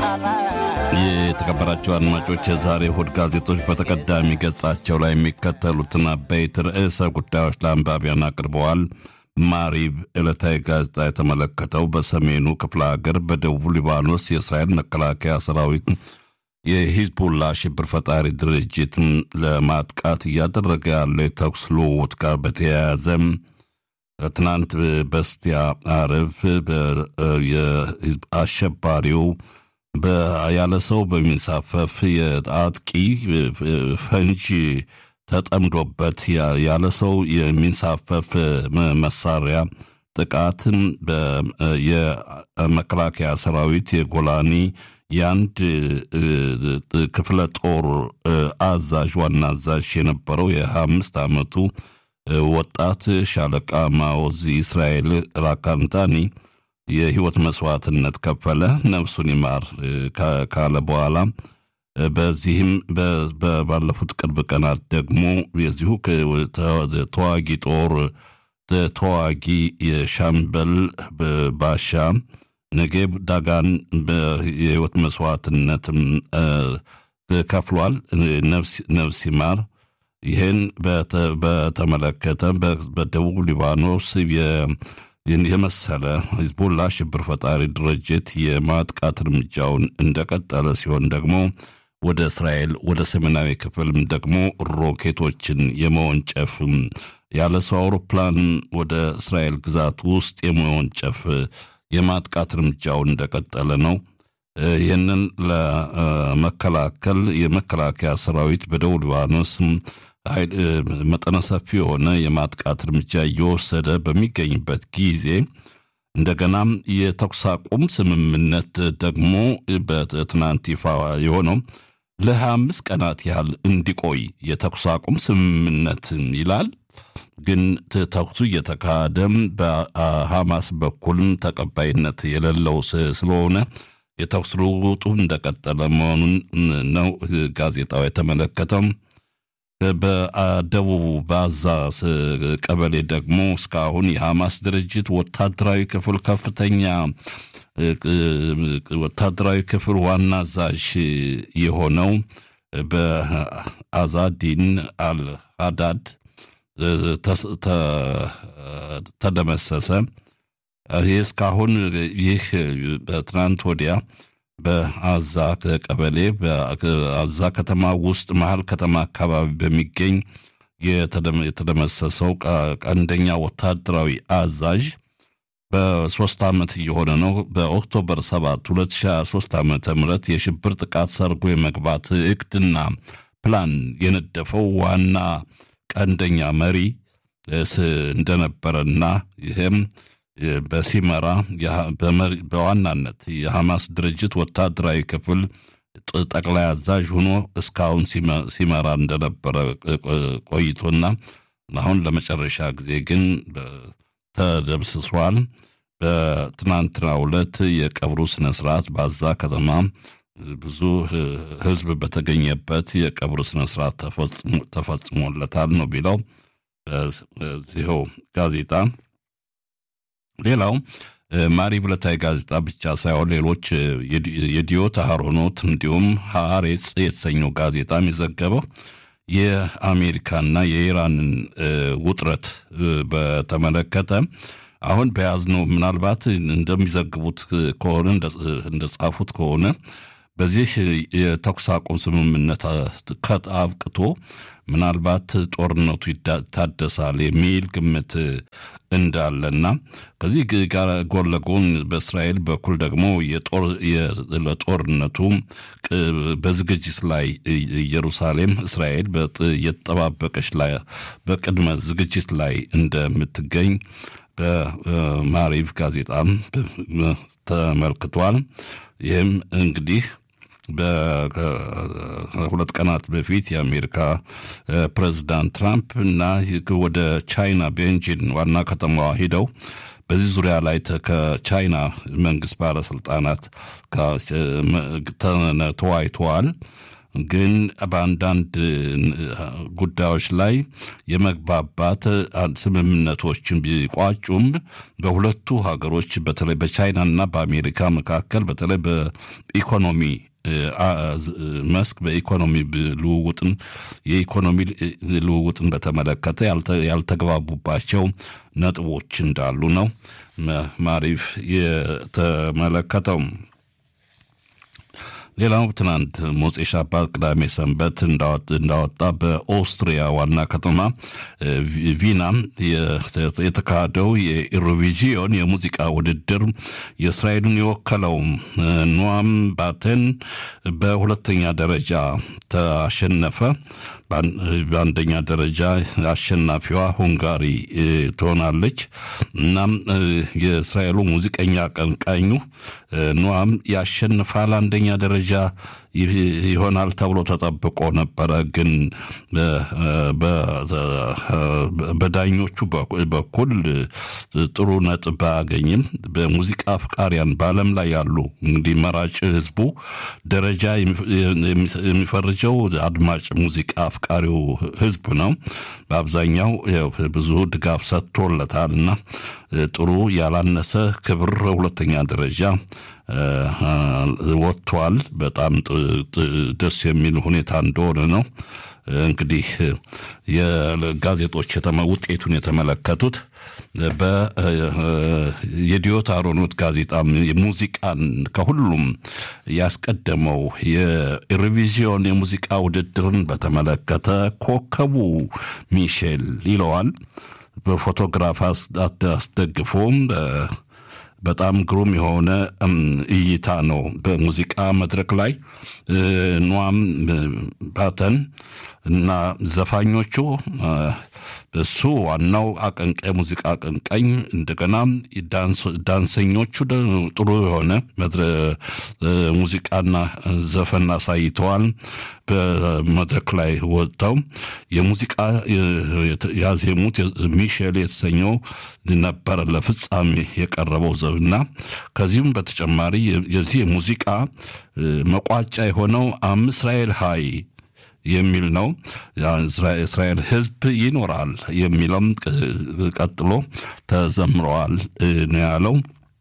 የተከበራቸው አድማጮች የዛሬ እሁድ ጋዜጦች በተቀዳሚ ገጻቸው ላይ የሚከተሉትን አበይት ርዕሰ ጉዳዮች ለአንባቢያን አቅርበዋል። ማሪብ ዕለታዊ ጋዜጣ የተመለከተው በሰሜኑ ክፍለ ሀገር በደቡብ ሊባኖስ የእስራኤል መከላከያ ሰራዊት የሂዝቡላ ሽብር ፈጣሪ ድርጅትን ለማጥቃት እያደረገ ያለው የተኩስ ልውውጥ ጋር በተያያዘ ትናንት በስቲያ አርብ አሸባሪው ያለ ሰው በሚንሳፈፍ የአጥቂ ፈንጂ ተጠምዶበት ያለ ሰው የሚንሳፈፍ መሳሪያ ጥቃትን የመከላከያ ሰራዊት የጎላኒ የአንድ ክፍለ ጦር አዛዥ ዋና አዛዥ የነበረው የሀያ አምስት ዓመቱ ወጣት ሻለቃ ማወዝ እስራኤል ራካንታኒ የህይወት መስዋዕትነት ከፈለ፣ ነፍሱን ይማር ካለ በኋላ በዚህም ባለፉት ቅርብ ቀናት ደግሞ የዚሁ ተዋጊ ጦር ተዋጊ የሻምበል ባሻ ነጌብ ዳጋን የህይወት መስዋዕትነት ከፍሏል። ነፍስ ይማር። ይህን በተመለከተ በደቡብ ሊባኖስ የመሰለ ሂዝቡላ ሽብር ፈጣሪ ድርጅት የማጥቃት እርምጃውን እንደቀጠለ ሲሆን ደግሞ ወደ እስራኤል ወደ ሰሜናዊ ክፍልም ደግሞ ሮኬቶችን የመወንጨፍ ያለ ሰው አውሮፕላን ወደ እስራኤል ግዛት ውስጥ የመወንጨፍ የማጥቃት እርምጃውን እንደቀጠለ ነው። ይህንን ለመከላከል የመከላከያ ሰራዊት በደቡብ ሊባኖስ መጠነ ሰፊ የሆነ የማጥቃት እርምጃ እየወሰደ በሚገኝበት ጊዜ እንደገናም የተኩስ አቁም ስምምነት ደግሞ በትናንት ይፋ የሆነው ለሀያ አምስት ቀናት ያህል እንዲቆይ የተኩስ አቁም ስምምነት ይላል። ግን ተኩሱ እየተካሄደም በሐማስ በኩልም ተቀባይነት የሌለው ስለሆነ የተኩስ ልውውጡ እንደቀጠለ መሆኑን ነው ጋዜጣው የተመለከተው። በደቡብ ባዛ ቀበሌ ደግሞ እስካሁን የሐማስ ድርጅት ወታደራዊ ክፍል ከፍተኛ ወታደራዊ ክፍል ዋና አዛዥ የሆነው በአዛዲን አልሃዳድ ተደመሰሰ። ይህ እስካሁን ይህ በትናንት ወዲያ በአዛ ቀበሌ በአዛ ከተማ ውስጥ መሀል ከተማ አካባቢ በሚገኝ የተደመሰሰው ቀንደኛ ወታደራዊ አዛዥ በሶስት ዓመት እየሆነ ነው። በኦክቶበር 7 2023 ዓ ም የሽብር ጥቃት ሰርጎ የመግባት እቅድና ፕላን የነደፈው ዋና ቀንደኛ መሪ እንደነበረና ይህም በሲመራ በዋናነት የሐማስ ድርጅት ወታደራዊ ክፍል ጠቅላይ አዛዥ ሆኖ እስካሁን ሲመራ እንደነበረ ቆይቶና አሁን ለመጨረሻ ጊዜ ግን ተደምስሷል። በትናንትናው ዕለት የቀብሩ ስነ ስርዓት በአዛ ከተማ ብዙ ሕዝብ በተገኘበት የቀብሩ ስነ ስርዓት ተፈጽሞለታል ነው ቢለው በዚህው ጋዜጣ ሌላው ማሪብ ዕለታዊ ጋዜጣ ብቻ ሳይሆን ሌሎች የዲዮት አህሮኖት እንዲሁም ሀሬጽ የተሰኘው ጋዜጣም የዘገበው የአሜሪካና የኢራንን ውጥረት በተመለከተ አሁን በያዝነው ምናልባት እንደሚዘግቡት ከሆነ እንደጻፉት ከሆነ በዚህ የተኩስ አቁም ስምምነት ከአብቅቶ ምናልባት ጦርነቱ ይታደሳል የሚል ግምት እንዳለና ከዚህ ጋር ጎን ለጎን በእስራኤል በኩል ደግሞ ለጦርነቱ በዝግጅት ላይ ኢየሩሳሌም እስራኤል እየተጠባበቀች ላይ በቅድመ ዝግጅት ላይ እንደምትገኝ በማሪቭ ጋዜጣም ተመልክቷል። ይህም እንግዲህ በሁለት ቀናት በፊት የአሜሪካ ፕሬዚዳንት ትራምፕ እና ወደ ቻይና ቤንጂን ዋና ከተማዋ ሂደው በዚህ ዙሪያ ላይ ከቻይና መንግስት ባለስልጣናት ተወያይተዋል። ግን በአንዳንድ ጉዳዮች ላይ የመግባባት ስምምነቶችን ቢቋጩም በሁለቱ ሀገሮች በተለይ በቻይናና በአሜሪካ መካከል በተለይ በኢኮኖሚ መስክ በኢኮኖሚ ልውውጥን የኢኮኖሚ ልውውጥን በተመለከተ ያልተግባቡባቸው ነጥቦች እንዳሉ ነው ማሪፍ የተመለከተው። ሌላው ትናንት ሞፄ ሻባት ቅዳሜ ሰንበት እንዳወጣ በኦስትሪያ ዋና ከተማ ቪና የተካሄደው የኢሮቪዥን የሙዚቃ ውድድር የእስራኤልን የወከለው ኖዋም ባቴን በሁለተኛ ደረጃ ተሸነፈ። በአንደኛ ደረጃ አሸናፊዋ ሁንጋሪ ትሆናለች። እናም የእስራኤሉ ሙዚቀኛ አቀንቃኙ ኖዋም ያሸንፋል፣ አንደኛ ደረጃ ይሆናል ተብሎ ተጠብቆ ነበረ። ግን በዳኞቹ በኩል ጥሩ ነጥብ ባያገኝም በሙዚቃ አፍቃሪያን በዓለም ላይ ያሉ እንግዲህ መራጭ ህዝቡ ደረጃ የሚፈርጀው አድማጭ ሙዚቃ አፍቃሪው ህዝብ ነው። በአብዛኛው ብዙ ድጋፍ ሰጥቶለታል እና ጥሩ ያላነሰ ክብር ሁለተኛ ደረጃ ወጥቷል። በጣም ደስ የሚል ሁኔታ እንደሆነ ነው። እንግዲህ የጋዜጦች ውጤቱን የተመለከቱት የዲዮት አሮኖት ጋዜጣ ሙዚቃን ከሁሉም ያስቀደመው የኢሮቪዥን የሙዚቃ ውድድርን በተመለከተ ኮከቡ ሚሼል ይለዋል። በፎቶግራፍ አስደግፎም በጣም ግሩም የሆነ እይታ ነው። በሙዚቃ መድረክ ላይ ኗም ባተን እና ዘፋኞቹ እሱ ዋናው አቀንቃይ ሙዚቃ አቀንቃኝ፣ እንደገና ዳንሰኞቹ ጥሩ የሆነ ሙዚቃና ዘፈን አሳይተዋል። በመድረክ ላይ ወጥተው የሙዚቃ ያዜሙት ሚሼል የተሰኘው ነበረ ለፍጻሜ የቀረበው ዘብና ከዚሁም በተጨማሪ የዚህ የሙዚቃ መቋጫ የሆነው አም እስራኤል ሀይ የሚል ነው። እስራኤል ሕዝብ ይኖራል የሚለውም ቀጥሎ ተዘምረዋል ነው ያለው።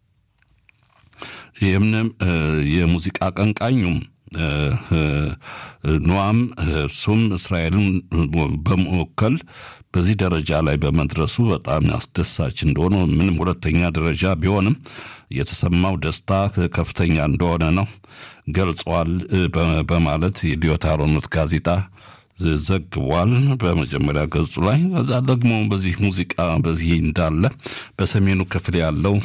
ይህምንም የሙዚቃ አቀንቃኙም ኖዋም እሱም እስራኤልን በመወከል በዚህ ደረጃ ላይ በመድረሱ በጣም አስደሳች እንደሆነ ምንም ሁለተኛ ደረጃ ቢሆንም የተሰማው ደስታ ከፍተኛ እንደሆነ ነው ገልጿል በማለት የዲዮት አሮኖት ጋዜጣ ዘግቧል በመጀመሪያ ገጹ ላይ። ከዛ ደግሞ በዚህ ሙዚቃ በዚህ እንዳለ በሰሜኑ ክፍል ያለው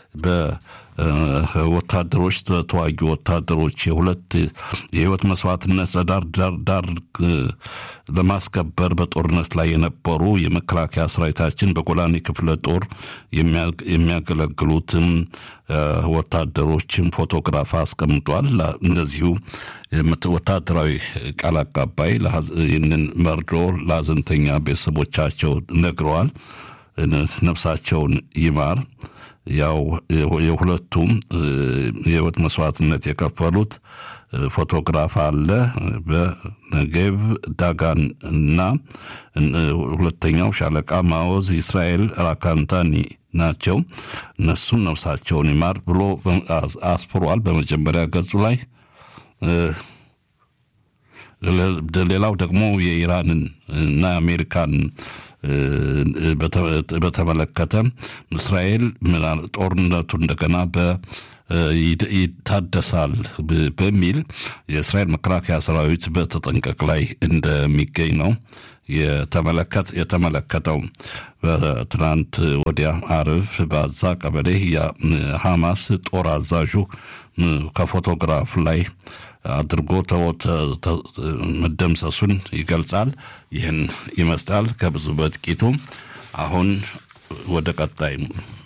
ወታደሮች ተዋጊ ወታደሮች የሁለት የህይወት መስዋዕትነት ለዳር ዳር ዳር ለማስከበር በጦርነት ላይ የነበሩ የመከላከያ ሰራዊታችን በጎላኔ ክፍለ ጦር የሚያገለግሉትም ወታደሮችን ፎቶግራፍ አስቀምጧል። እንደዚሁ ወታደራዊ ቃል አቀባይ ይህንን መርዶ ለሀዘንተኛ ቤተሰቦቻቸው ነግረዋል። ነፍሳቸውን ይማር። ያው የሁለቱም የህይወት መስዋዕትነት የከፈሉት ፎቶግራፍ አለ። በነጌብ ዳጋን እና ሁለተኛው ሻለቃ ማወዝ እስራኤል ራካንታኒ ናቸው። እነሱም ነፍሳቸውን ይማር ብሎ አስፍሯል በመጀመሪያ ገጹ ላይ። ሌላው ደግሞ የኢራንን እና የአሜሪካን በተመለከተ እስራኤል ጦርነቱ እንደገና በ ይታደሳል በሚል የእስራኤል መከላከያ ሰራዊት በተጠንቀቅ ላይ እንደሚገኝ ነው የተመለከተው። በትናንት ወዲያ አርብ በአዛ ቀበሌ የሐማስ ጦር አዛዡ ከፎቶግራፍ ላይ አድርጎ መደምሰሱን ይገልጻል። ይህን ይመስላል ከብዙ በጥቂቱ። አሁን ወደ ቀጣይ